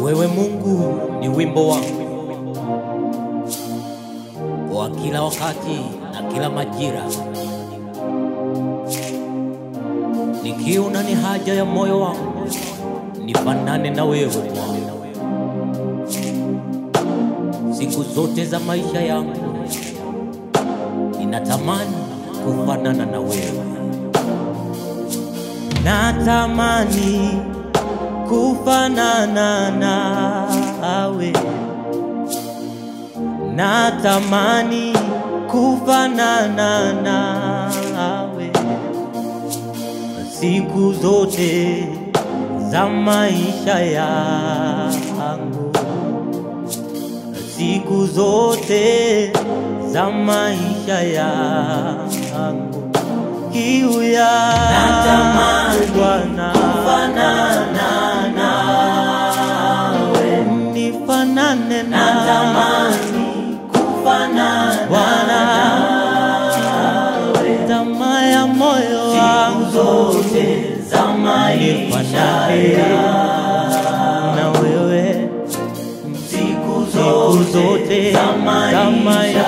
Wewe Mungu ni wimbo wangu wa kila wakati na kila majira, nikiona ni haja ya moyo wangu nifanane na wewe Bwana, siku zote za maisha yangu ninatamani kufanana na wewe, natamani kufanana nawe, natamani kufanana nawe siku zote za maisha yangu, siku zote za maisha yangu, kiu ya Bwana kufanana nawe, nifanane na natamani kufanana Bwana, tamaa ya moyo wangu zote za maisha nifanane na wewe siku siku zote zote za za maisha maisha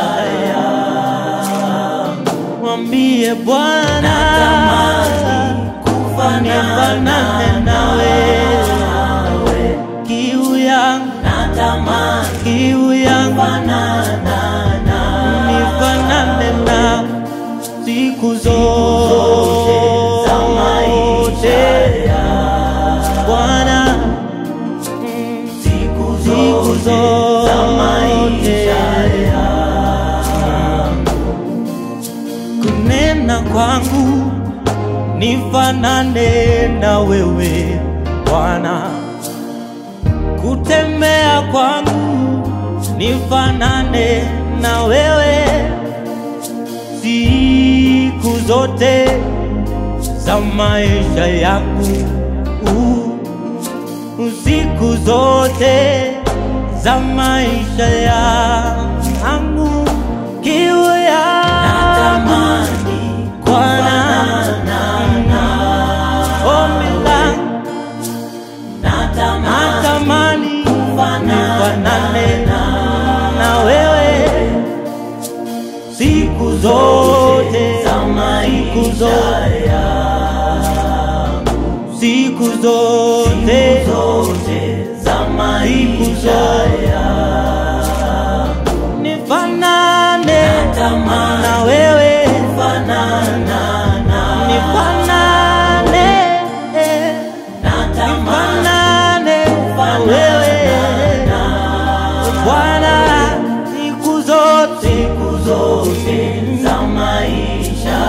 yangu. Mwambie Bwana natamani kufanana nifanane nawe, nawe, kiu yangu, natamani kiu yangu kufanana nawe nifanane na siku za maisha zote yangu. Bwana, mm, siku siku zote za maisha zote kunena kwangu nifanane na wewe Bwana, kutembea kwangu nifanane na wewe siku zote za maisha yangu uh, siku zote za maisha yangu kiu ya natamani Bwana ombi langu natamani natamani nifanane na wewe siku zote za siku maisha zote yangu siku zote zote za maisha yangu nifanane natamani na wewe kufanana nawe nifanane natamani nifanane na wewe Bwana siku zote siku zote za maisha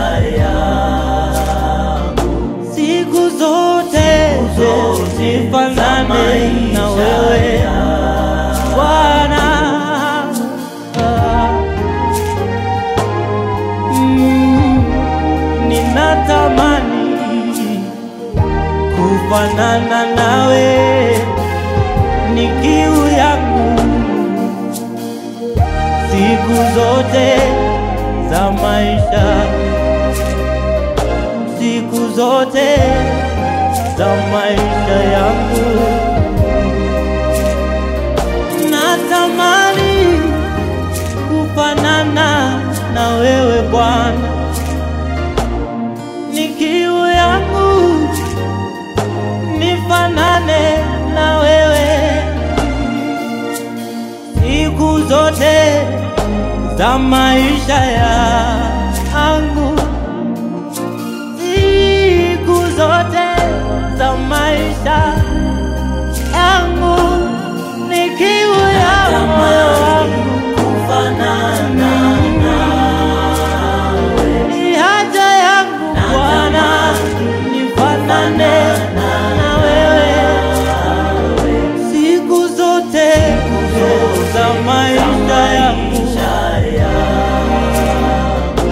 yangu siku zote zote nifanane na wewe Bwana Mm, ninatamani kufanana nawe ni kiu yangu siku zote za maisha siku zote za maisha yangu natamani kufanana na wewe Bwana, ni kiu yangu nifanane na wewe siku zote za maisha yangu, siku zote za maisha yangu, ni kiu ya moyo wangu kufanana nawe ni haja yangu Bwana, nifanane na wewe siku zote za maisha yangu, maisha yangu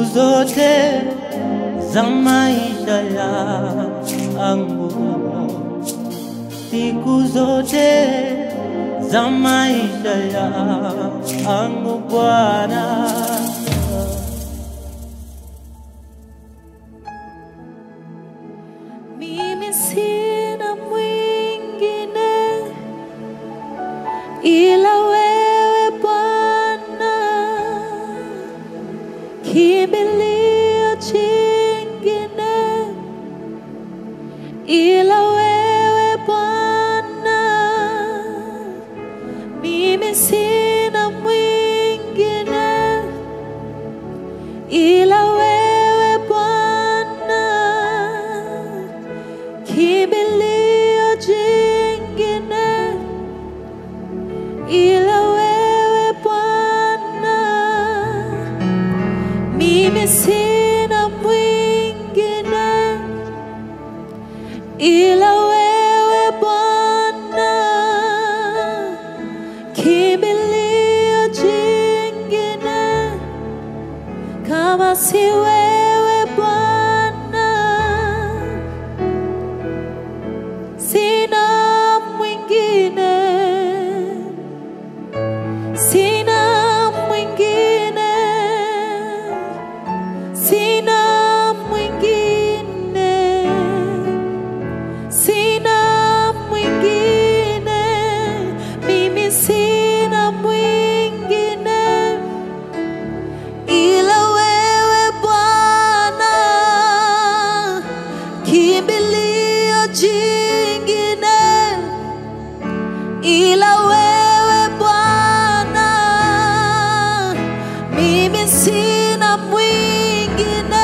siku zote za maisha yangu, siku zote za maisha yangu Bwana. Mimi sina mwingine ila wewe Bwana, kimbilio chingine ila wewe Bwana, mimi sina mwingine ila wewe Bwana, kimbilio jingine ila wewe Bwana, mimi sina mwingine ila wewe Bwana, kimbilio jingine kama si wewe Bwana, sina mwingine, sina mwingine, sina mwingine, sina mwingine, mimi sina mwingine ila wewe Bwana, kimbilio jingine, ila wewe Bwana, mimi sina mwingine,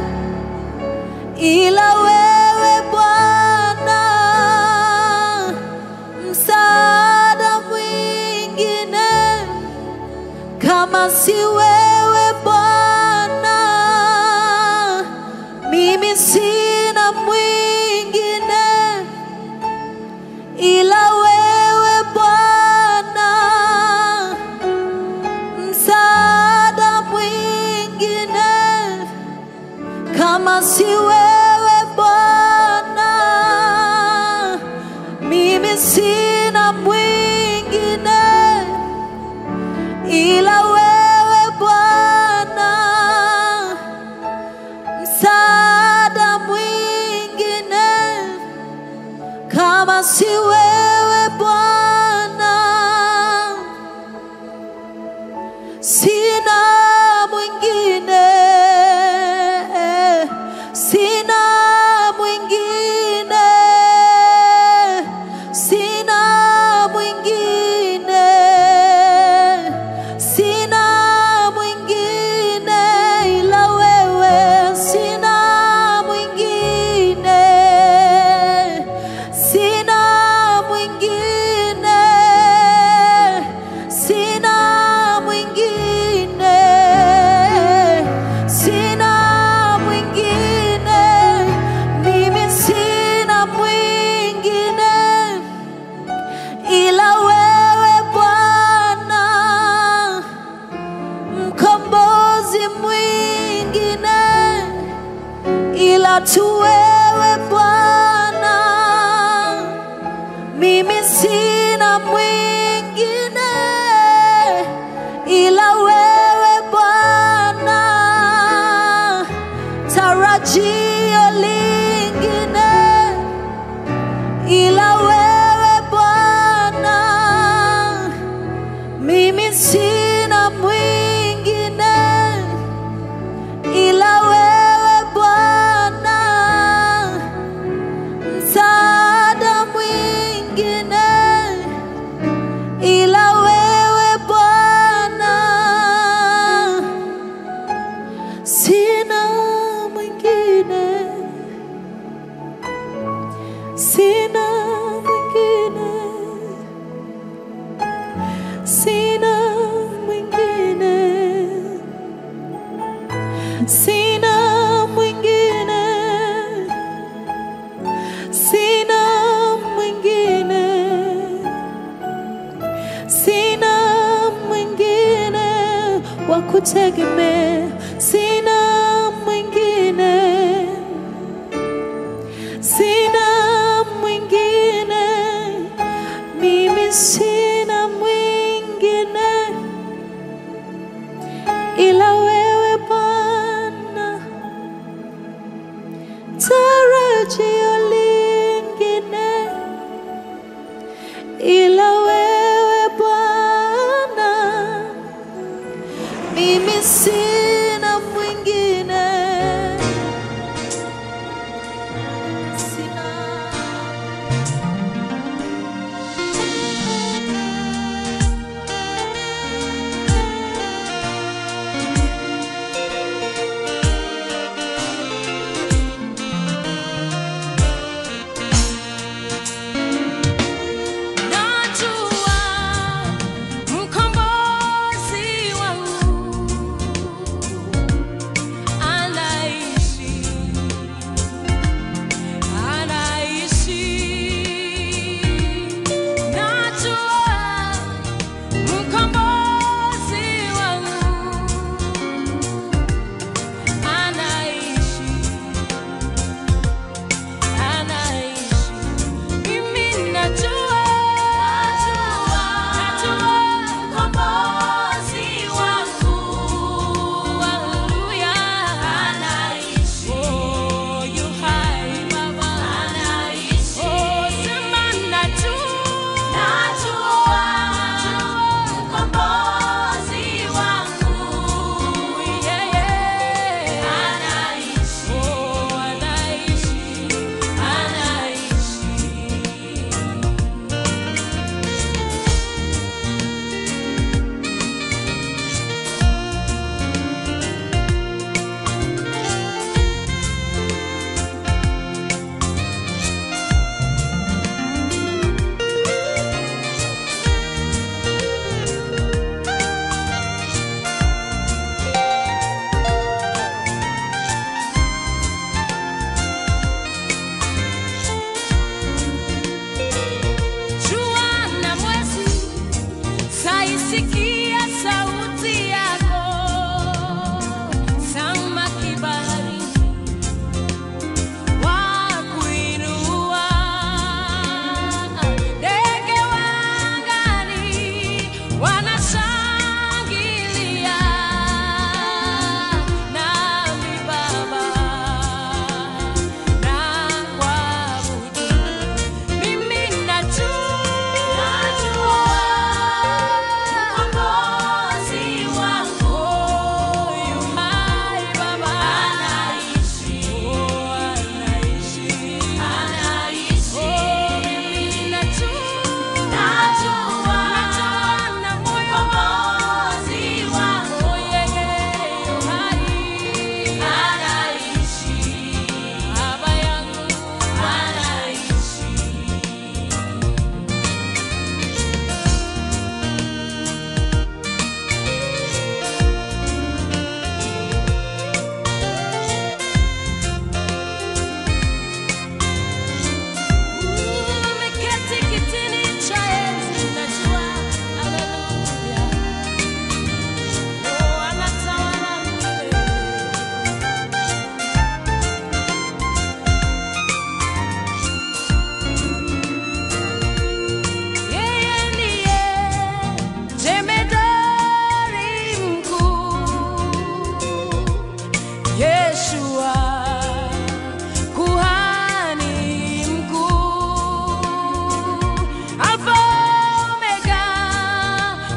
ila wewe Bwana, msaada mwingine kama si wewe Bwana, mimi sina mwingine ila wewe Bwana, msaada mwingine kama si wewe Bwana, mimi sina mwingine ila wewe Bwana, msaada mwingine kama si wewe Bwana, sina mwingine, sina mwingine, sina mwingine, sina mwingine ila wewe, sina mwingine, sina mwingine, sina mwingine, sina mwingine, mimi sina mwingine ila wewe Bwana, mkombozi mwingine ila tu wewe Bwana, mimi sina mwingine ila wewe Bwana, tarajio lingine ila wewe Bwana, mimi sina mwingine ila wewe Bwana, msaada mwingine ila wewe Bwana, sina mwingine sina mwingine, sina mwingine, sina mwingine, sina mwingine, sina mwingine wa kutegemea, sina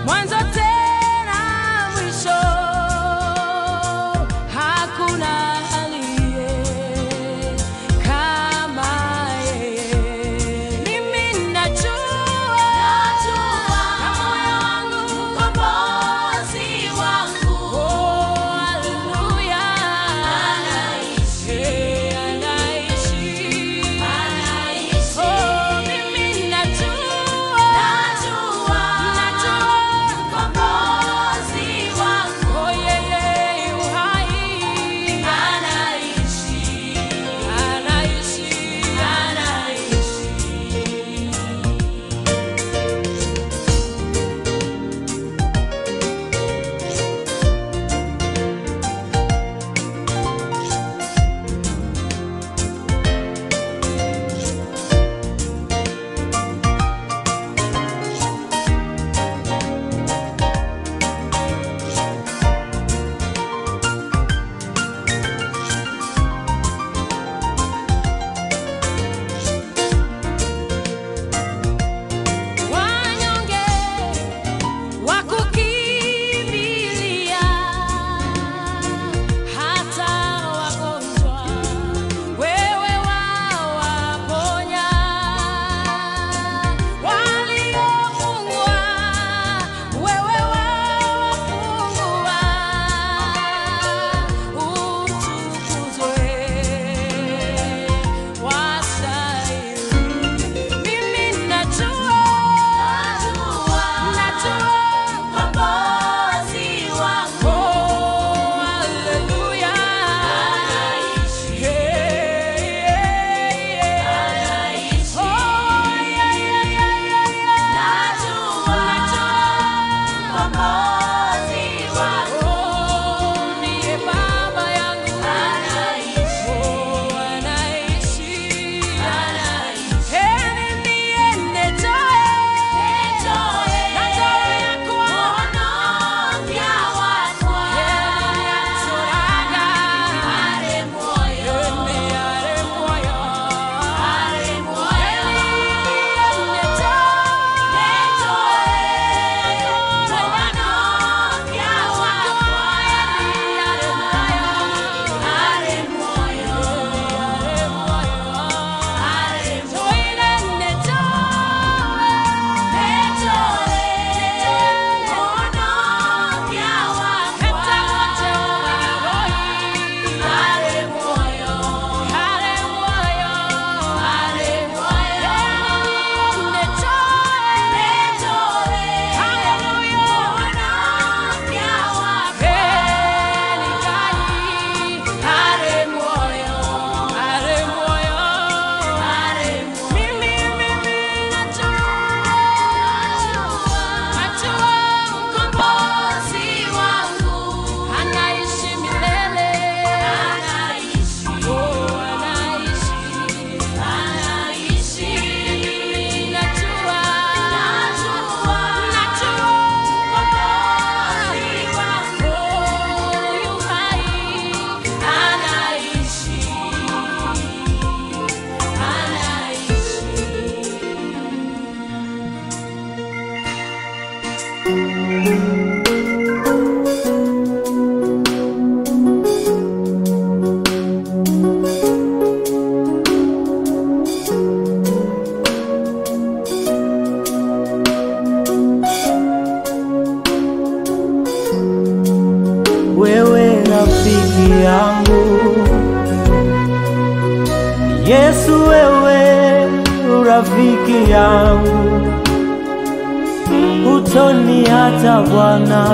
mwanzo tena mwisho, hakuna aliye kama yeye. Mimi najua na moyo wangu mkombozi wangu, oh, haleluya, anaishi, anaishi, oh, mimi najua, najua, mkombozi wangu, oh, yeye yu hai, anaishi, anaishi, anaishi. Wanyonge wakukimbilia, hata wagonjwa wewe wawaponya. Waliofungwa wewe wawafungua. Utukuzwe wastahili. Mimi najua, najua mkombozi wangu. Oh, haleluya. Yeah, yeah, yeah. Oh, yeah, yeah, yeah, yeah, yeah. Najua Oh, ndiye baba yangu. Oh, anaishi. Heri niende toe. Natoe yako. Heri yatoraga. Ene are moyo. Heri niende Anaishi milele, oh, anaishi anaishi najua najua najua mkombozi wangu yu hai anaishi anaishi wewe rafiki yangu Yesu wewe rafiki yangu utoni hata Bwana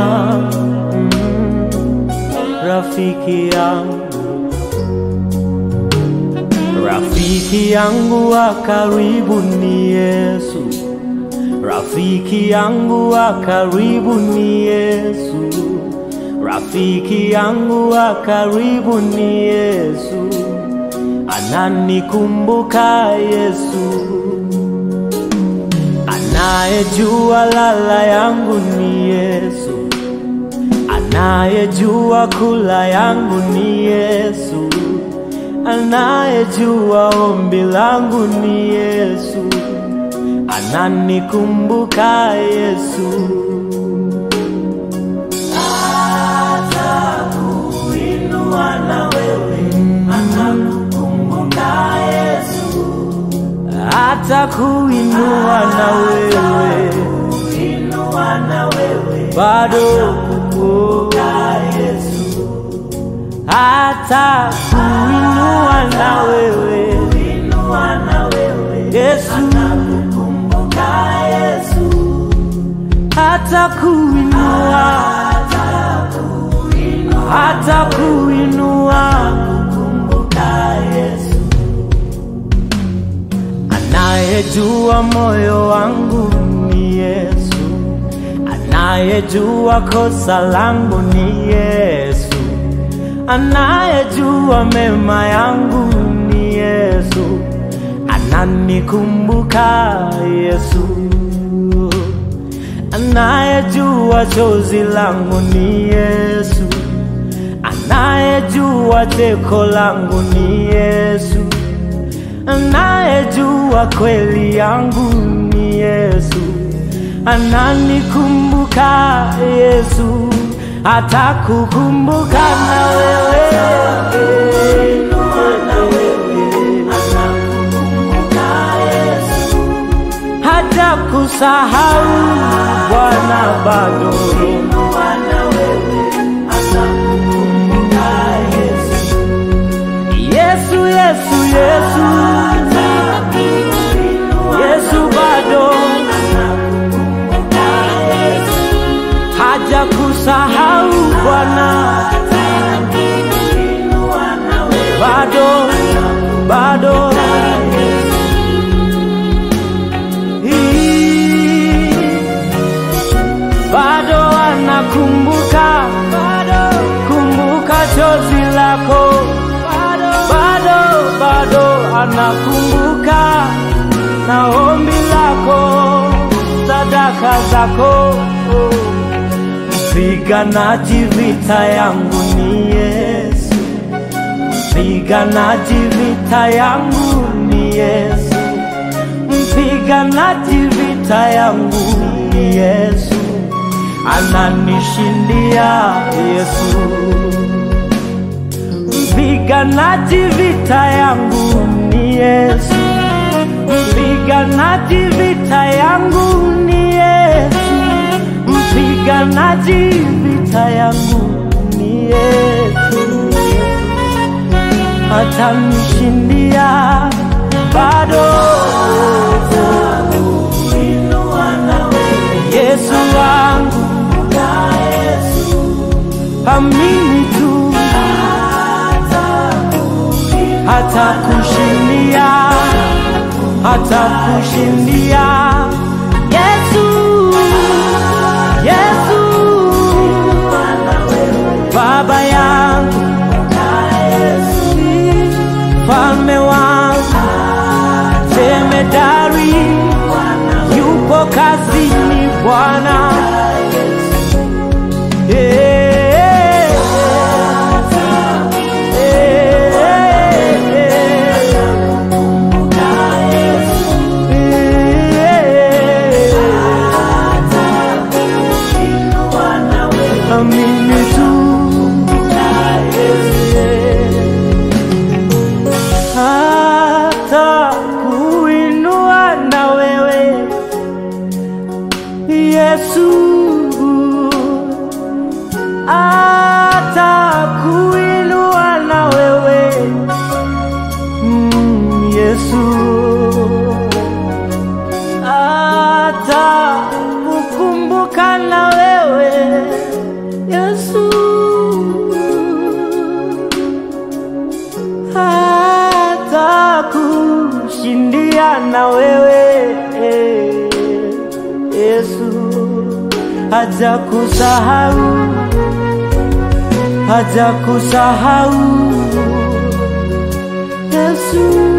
rafiki yangu rafiki yangu wa karibu ni Yesu rafiki yangu wa karibu ni Yesu Rafiki yangu wa karibu ni Yesu, ananikumbuka Yesu, anayejua lala yangu ni Yesu, anayejua kula yangu ni Yesu, anayejua ombi langu ni Yesu, ananikumbuka Yesu. bado kukumbuka Yesu, hata kuinua na wewe Yesu, hata kuinua hata kuinua Anayejua moyo wangu ni Yesu, anayejua kosa langu ni Yesu, anayejua mema yangu ni Yesu, ananikumbuka Yesu, anayejua chozi langu ni Yesu, anayejua teko langu ni Yesu anayejua kweli yangu ni Yesu, ananikumbuka Yesu, atakukumbuka na wewe hata kusahau Bwana bado Yesu, Yesu, Yesu, Yesu bado haja kusahau Bwana, bado bado Hii, bado anakumbuka kumbuka chozi lako bado bado anakumbuka na ombi lako sadaka zako mpiganaji vita yangu ni Yesu mpiganaji vita yangu ni Yesu mpiganaji vita yangu ni Yesu ananishindia Yesu mpiganaji vita yangu ni Yesu, mpiganaji vita yangu ni Yesu, mpiganaji vita yangu ni Yesu, atanishindia bado. Yesu wangu, amini tu hata kushindia, hata kushindia. Yesu, Yesu, Baba yangu, Mfalme wangu, Jemedari, yupo kazini Bwana. Eh, Amini tu hata kuinua na wewe Yesu, hata kuinua na wewe mm, Yesu, hata kukumbuka na wewe Yesu, hata kushindia na wewe Yesu, haja kusahau, haja kusahau Yesu.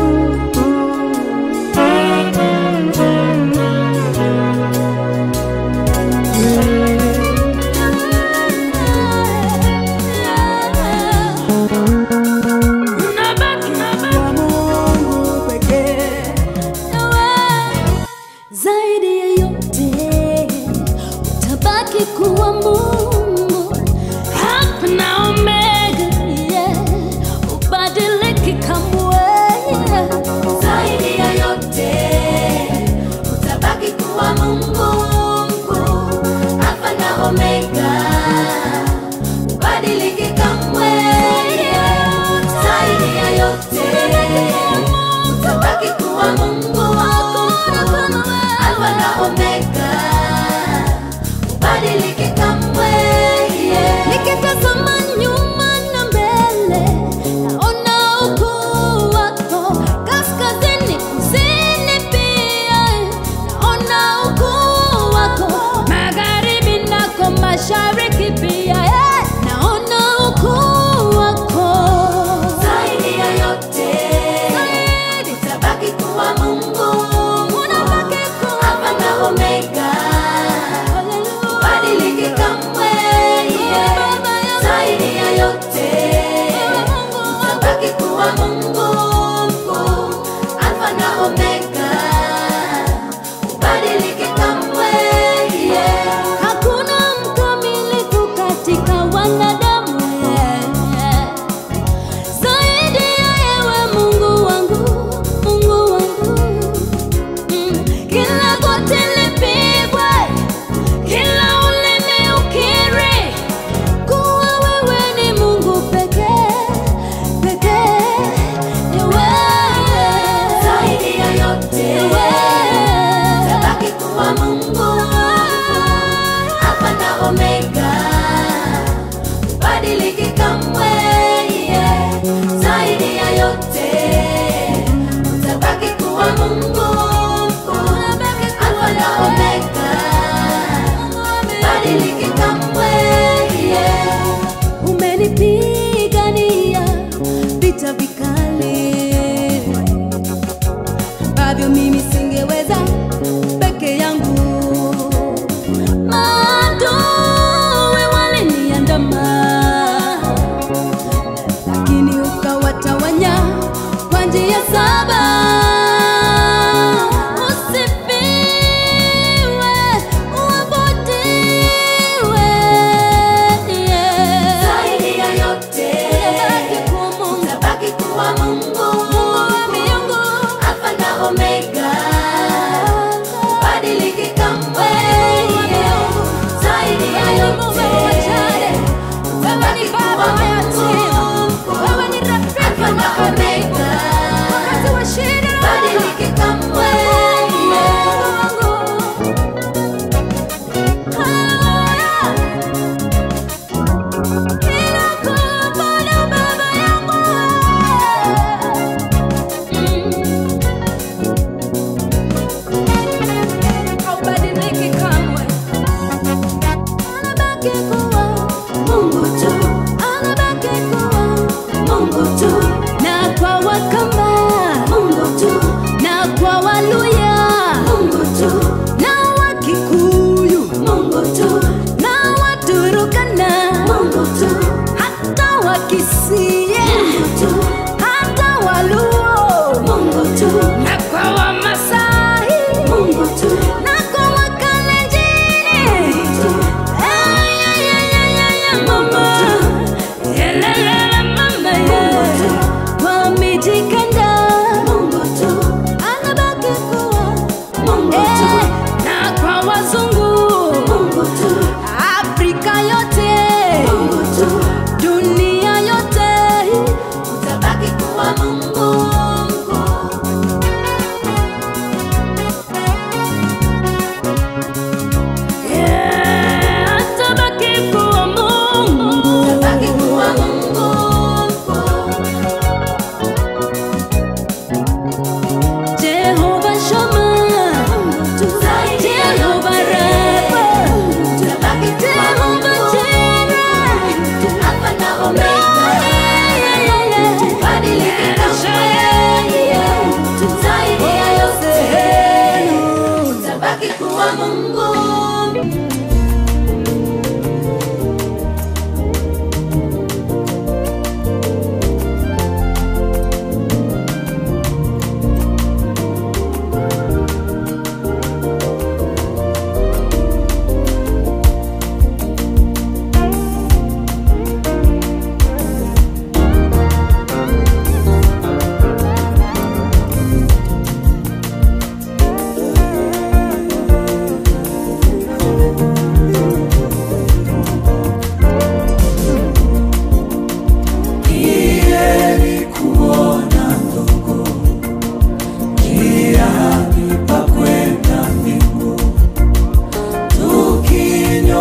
Unabaki kwa Mungu pekee. zaidi ya yote utabaki kuwa Mungu Alpha na Omega, yeah. ubadiliki kamwe zaidi ya yote utabaki kuwa Mungu mkuu. Alpha na Omega, ubadiliki kamwe. Zaidi ya yote, utabaki kuwa Mungu. Alfa na Omega, ubadiliki kamwe. Nikitazama nyuma na mbele, naona ukuu wako. Kaskazini, kusini pia, naona ukuu wako. Magharibi nako mashariki pia, eh, naona ukuu wako. Zaidi ya yote, utabaki kuwa Mungu. Alfa na Omega, ubadiliki kamwe. Zaidi ya yote, utabaki kuwa Mungu. Alfa na Omega, ubadiliki kamwe. Hakuna mkamilifu katika wanadamu yeah. Zaidi ya yewe Mungu wangu, Mungu wangu Mm. Kila goti lipigwe, kila ulimi ukiri kuwa wewe ni Mungu pekee, pekee, ni wewe. Zaidi ya yote, utabaki kuwa Mungu. Alfa na Omega, ubadiliki kamwe. Zaidi ya yote, utabaki kuwa Mungu. Alfa na Omega, ubadiliki kamwe. Umenipigania vita vikali ambavyo mimi singeweza peke yangu. Maadui waliniandama, lakini ukawatawanya kwa njia saba. Usifiwe, uabudiwe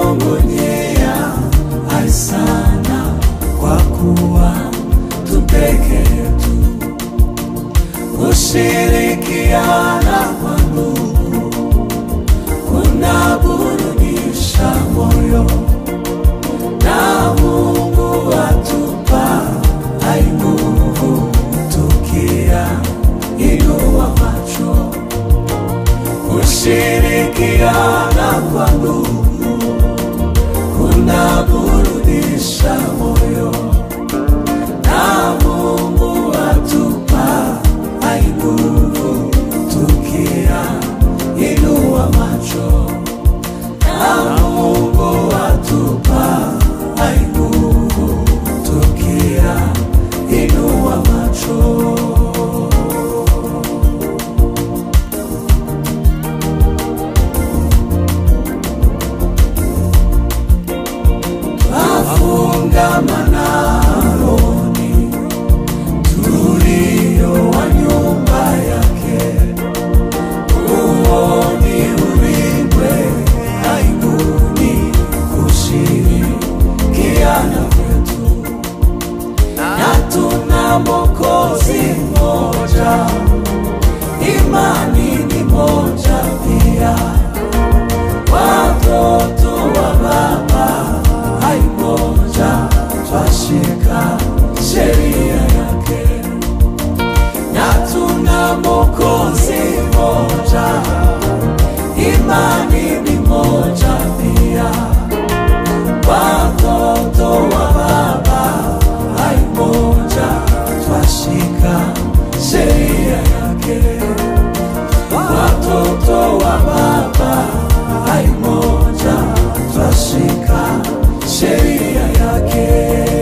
tunamung'unyia ai sana kwa kuwa tupeke yetu kushirikiana kwa ndugu kunaburudisha moyo na Mungu atupa ai nguvu tukia inua macho kushirikiana kwa ndugu kunaburudisha moyo na Mungu atupa ai nguvu tukia inua macho na Mungu atupa ai nguvu tukia inua macho afungamana rohoni tulio wa nyumba yake uoni ulindwe aibuni kushirikiana kwetu na tuna mokozi moja imani ni moja pia watoto wa baba hai moja twashika sheria yake na tuna mokozi moja imani ni moja pia watoto wa baba hai moja twashika sheria yake watoto wa baba hai moja twashika sheria yake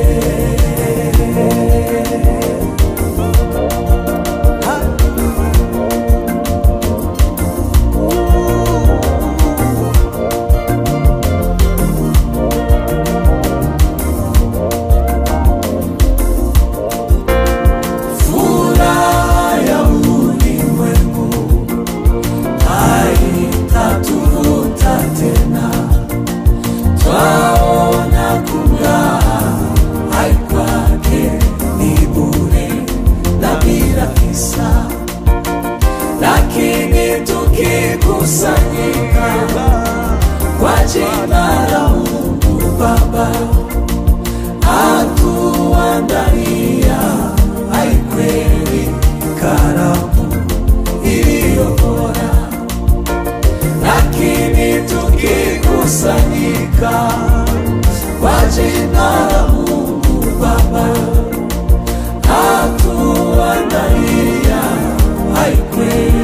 furaha ya ulimwengu haitatuvuta tena, twaona kung'aa hai kwake ni bure na bila kisa, lakini tukikusanyika kwa jina la Mungu Baba atuandalia hai kweli karamu iliyo bora, lakini tukikusanyika kwa jina la Mungu Baba atuandalia hai kweli